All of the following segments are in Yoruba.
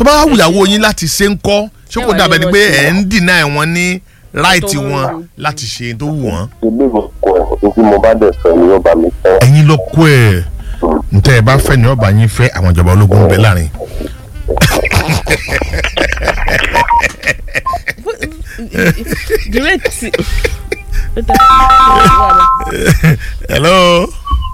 tó bá wá wùyàwó yín láti ṣe ń kọ́ ṣé kò Ṣé wàá dàbẹ̀ ní ni wọ́n pé ṣe ẹ̀ ń dìnnà ẹ̀ wọ́n ní ráìtì tó wù wọn wọ́n. láti ṣe tó wù wọ́n. ilé ìwòkọ ẹ̀ tí mo bá dẹ̀ fẹ́ ni yóò bá mi fẹ́. ẹ̀yin ló kó ẹ̀ ntẹ́ ẹ bá fẹ́ ni ọba yín fẹ́ àwọn ìjọba ológun ń bẹ láàrin. direct. hello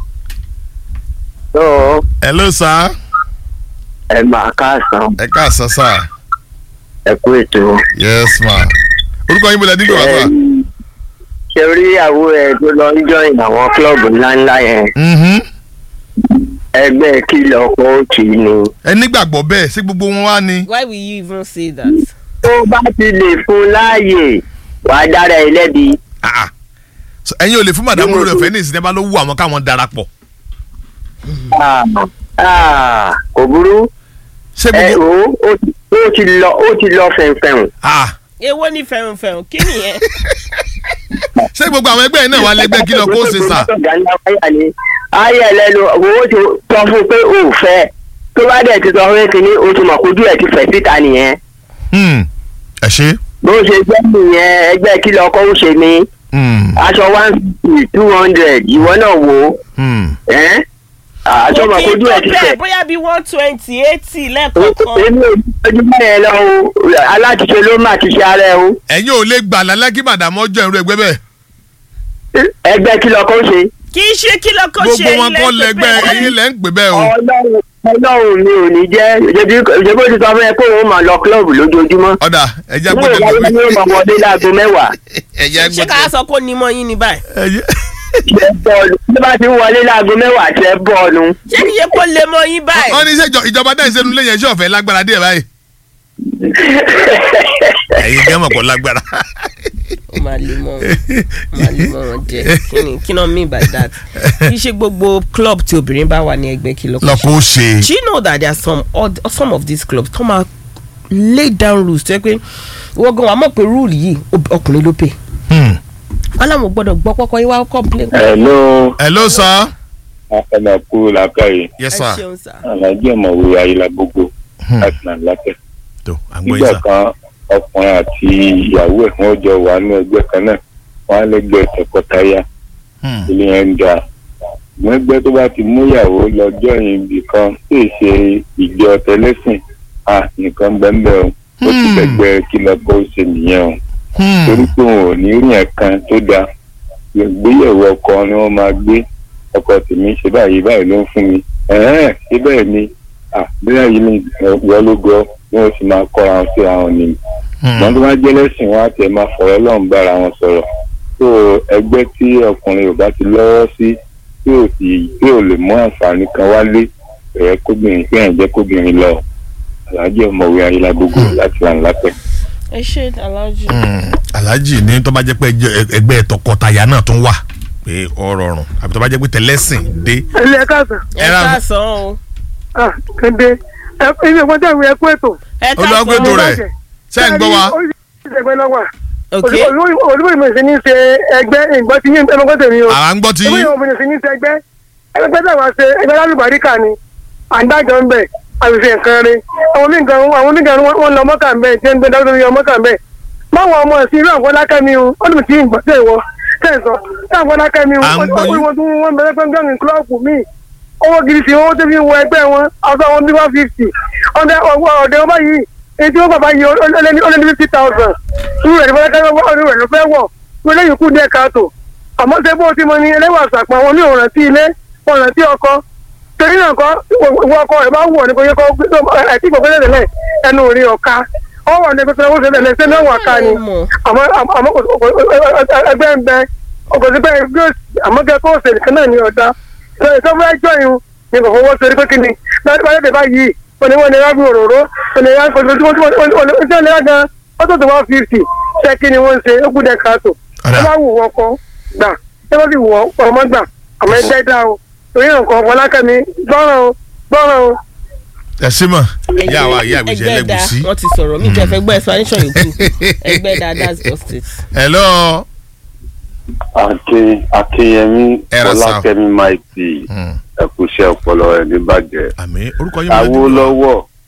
tó hello sir ẹ máa káàsán ẹ káàsán sir ẹ kú ètò. yes ma orúkọ yín bọ̀dọ̀ dígbò wá sir. ṣe rí ìyàwó ẹ tó lọ ń join àwọn kílọ̀bù ńláńlá yẹn Mhm. ẹgbẹ́ kìlọ̀ kóòtù ni. ẹ nígbàgbọ́ bẹ́ẹ̀ sí gbogbo wọn wá ni. why will you even say that. tó bá ti lè fún láàyè wàá dára ẹ lẹ́bi. Ah, ah. So, ẹ̀yin ò lè fún màdàmú lórí ọ̀fẹ́ ní ìsìn bá ló wù àwọn káwọn darapọ̀. Ah, ah, kò burú ṣé ẹ gbogbo o ó ti- ó ti lọ ó ti lọ fẹ̀ǹfẹ̀ǹ. ah, èwo ni fẹ̀rùnfẹ̀rùn kí nìyẹn. ṣé gbogbo àwọn ẹgbẹ́ yẹn náà wà lẹ́gbẹ́ kí lọ kó ṣe sà. ayé ẹlẹ́nu owó ti sọ fún pé o ò fẹ́ tó bá dẹ̀ ti sọ fún kínní o ti mọ̀ kójú ẹ̀ ti fẹ̀ síta nìyẹn Hmm, ẹ ṣe. bó ṣe jẹ́ nìyẹn ẹgbẹ́ kí lọ́kọ́ ń ṣe ni Hmm, aṣọ one fifty two hundred ìwọ náà wò ó hmm. ẹ́ aṣọ mọ̀ kí n kójú tó ẹ̀ ti bẹ́ẹ̀ fẹ̀. bóyá bíi one twenty eighty lẹ́ẹ̀kọ̀ọ̀kan. èmi ò ojú bẹ́ẹ̀ lọ o aláṣiṣe ló má ti ṣe ara ẹ o ẹ̀yin ò lè gbà lálẹ́ kí màdàmú ọjọ́ ìrú ẹgbẹ́ bẹ́ẹ̀. ẹgbẹ́ kí lọ́kọ́ ń ṣe. kì í ṣe kí lọ́kọ́ ṣe gbogbo wọn ilé kọ́ tó lẹ́gbẹ́ bẹ́ẹ̀. ẹ̀yin lẹ́ ń pè bẹ́ẹ̀ o. ọlọ́run ọlọ́run mi ò ní jẹ́ ìjọba ti sọ fún ẹ pé òun máa lọ kílọ̀bù lójoojúmọ́. ọ̀dà ẹ̀jẹ̀ ní gbọ́dọ̀ ìwà gbọ́ yìí yóò máa wọlé láago mẹ́wàá. ẹ̀jẹ̀ ṣé ká gbọ́dọ̀ sọ kó ní mọ́ yín ní báyìí. ẹ̀jẹ̀ ṣe bọ́ọ̀lù bí bá ti ń wọlé láago mẹ́wàá tẹ bọ́ọ̀lù. ṣé kì í ṣe kó lè mọ́ yín báyìí. wọ́n ní sẹ́ ìjọba dá ìṣẹ́nu lẹ́yìn ẹ̀ṣẹ́ ọ̀fẹ́ lágbára díẹ̀ báyìí. ẹ̀yin gẹ́mọ̀ kọ́ lágbára. ó máa lè mọ wọn ó máa lè mọ wọn jẹ kí ni kí náà mean by that kì í ṣe gbogbo club tí obìnrin bá wà ní ẹgbẹ́ kí lọ́kọ́ lọ́kọ́ ó ṣe. do you know that there are some odd, some of these clubs tó máa lay down rules tó yẹ pé wọ́n gan wà mọ̀ pé rule yìí ob- ọkùnrin ló pè Hmm. wọ́n làwọn ò gbọ́dọ̀ gbọ́ pọ́kọ́ yín wá complain. hello hello sir. ẹnà kú làákàyè yes ẹ sir. ṣeun sá. alájẹ ọmọwé ayélujára gbogbo Hmm. láti nà lákẹ. tó à ń gbọ́ nígbà yín sà. kan ọkùnrin àti ìyàwó ẹ̀ wọ́n jọ wà ní ẹgbẹ́ kan náà wọ́n á lẹ́gbẹ́ tọkọtaya Hmm. ilé yẹn ń ga. ṣùgbọ́n ẹgbẹ́ tó bá ti mú ìyàwó lọ́jọ́ yìí ibì kan tí ì ṣe ìjọ tẹlẹ́sìn à nìkan bẹ́ẹ̀ o ó ti Hmm. lẹ́gbẹ́ kí lọ́kọ́ ó ṣe nìyẹn o Hmm. torí pé òun ò ní rí ẹ̀kan tó dáa ìgbéyàwó ọkọ ni wọ́n máa gbé ọkọ tèmi ṣe báyìí báyìí ló ń fún mi ẹ̀hẹ́n ṣé bẹ́ẹ̀ ni bóyá yìí ni wọ́n ló gọ bí wọ́n sì máa kọ́ra wọn sí àwọn ni Hmm. wọ́n tó bá jẹ́ lẹ́sìn wọn á tẹ̀ máa fọ̀rọ̀ lọ́hùn bára wọn sọ̀rọ̀ tó ẹgbẹ́ tí ọkùnrin ò bá ti lọ́wọ́ sí tí ò sì tí ò lè mú àǹfààní kan wálé ẹ̀yẹ kóbìnrin pé ẹ̀ ń jẹ́ kóbìnrin lọ alájẹ́ ọmọwé ayélujára láti lànà lápẹ́. ẹ ṣe aláàjì. Hmm. alhaji ní tó bá jẹ́ pé ẹjọ́- ẹgbẹ́ tọkọtaya náà tún wà pé ọ rọrùn àbí tó bá jẹ́ pé tẹlẹ́sìn dé. ilé ẹ káàsán ẹ ẹ ra- káàsán o. ah kéde ẹ ilé ìwọ́n tẹ̀wé ẹ kú ètò. ẹ olùwàgbé káàsán tó o. rẹ̀ ṣe ń gbọ́ wa. ẹgbẹ́ lọ́wọ́ ok olùbọ̀dì mi sì ní ṣe ẹgbẹ́ ìgbọ́ ti yín ẹgbẹ́ tèmi o àwa ń gbọ́ ti ẹgbẹ́ yín. ìwọ̀n mi sì ní ṣe ẹgbẹ́ ẹgbẹ́ tẹ̀ wá ṣe ẹgbẹ́ lálùbáríkà ni àǹdájọ́ ń bẹ̀ àṣìṣe nǹkan rẹ̀ àwọn onígan àwọn onígan wọn lọ mọ́kà ń bẹ̀ tí ń gbé dáwọ́ lórí ọmọkà ń bẹ̀ báwọn ọmọ sí irú àfọlákẹ́ mi o ó dùn tí ìgbà tẹ̀ wọ tẹ̀sán tí àfọlákẹ́ mi o À ń gbọ́ yín. wọ́n tún wọ́n bẹ̀rẹ̀ pẹ́ gbẹ̀rún kílọ̀ọ̀pù mi owó gidi sí owó tó fi ń wọ ẹgbẹ́ wọn ọ̀sán wọn bí one fifty ọ̀dẹ ọ̀dẹ wọn báyìí èyí tí wọ́n bàbá yìí ó lé ní fifty thousand irú rẹ̀ ní fọlákẹ́ ọdún rẹ̀ ló fẹ́ wọ̀ wọ́n lẹ́yìn kú díẹ̀ káàtó àmọ́ ṣé bó ti mọ ní ẹlẹ́wà àṣàpọ̀ àwọn ní òrántí ilé òrántí ọkọ torí náà kọ́ ìwọ ọkọ rẹ̀ bá wọ̀ ní kò yẹ kọ́ ẹtí ìgbọ̀gbẹ́ tẹ̀lẹ̀ ẹnu rí ọ̀ka ọ wà ní pẹpẹ owó tẹ̀lẹ̀ ṣé náà wà ká ni àmọ́ àmọ́ kò- kò- ẹgbẹ́ ń bẹ ọkọ̀ sí pé ẹgbẹ́ òsì àmọ́ kẹ́ kó òsèlú kan náà ní ọ̀dá ìṣọ́fún ẹjọ́ yìí ni kò fọwọ́ sórí pé kí ni báyọ̀ tẹ̀ báyìí òní wọn ni wọ́n fi òróró òní wọn kò tó tó tó tó gan ó tó tó one fifty ṣé kí ni wọ́n ń ṣe ó kú dẹ̀ káàtó Ọ̀dà. ẹ bá wù wọ́n kọ́ gbà ẹ bá sì wù wọ́n ọmọ gbà àmọ́ ẹgbẹ́ dá o torí nǹkan ọ̀pọ̀lákẹ́mi gbọ́ràn o gbọ́ràn o. ẹ ṣe mọ̀ ìyá wa ìyá àgbèjẹ ẹgbẹ́ da ẹlẹ́gùsí. wọ́n ti sọ̀rọ̀ mi jẹ́ fẹ́ gbọ́ explanation yòókù ẹgbẹ́ da that's just it. hello Akin Akinyemi Ẹ ra sá. Ọlákẹ́mi Maiti Hmm. ẹ̀kúṣẹ́ ọpọlọ ẹ̀ ní bàjẹ́. àmì orúkọ yín bọ̀dọ̀ dígbò. Awólọ́wọ̀